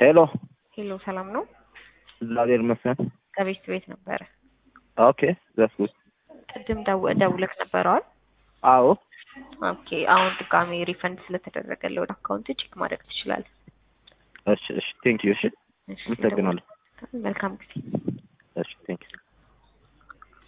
ሄሎ ሄሎ ሰላም ነው? እግዚአብሔር ይመስገን። ከቤት ቤት ነበረ። ኦኬ ዘስ ጉድ ቅድም ደው- ደውለክ ነበረዋል? አዎ ኦኬ አሁን ድጋሜ ሪፈንድ ስለተደረገለ ወደ አካውንት ቼክ ማድረግ ትችላለህ። እሺ እሺ ቴንክ ዩ እሺ እሺ፣ አመሰግናለሁ መልካም ጊዜ። እሺ ቴንክ ዩ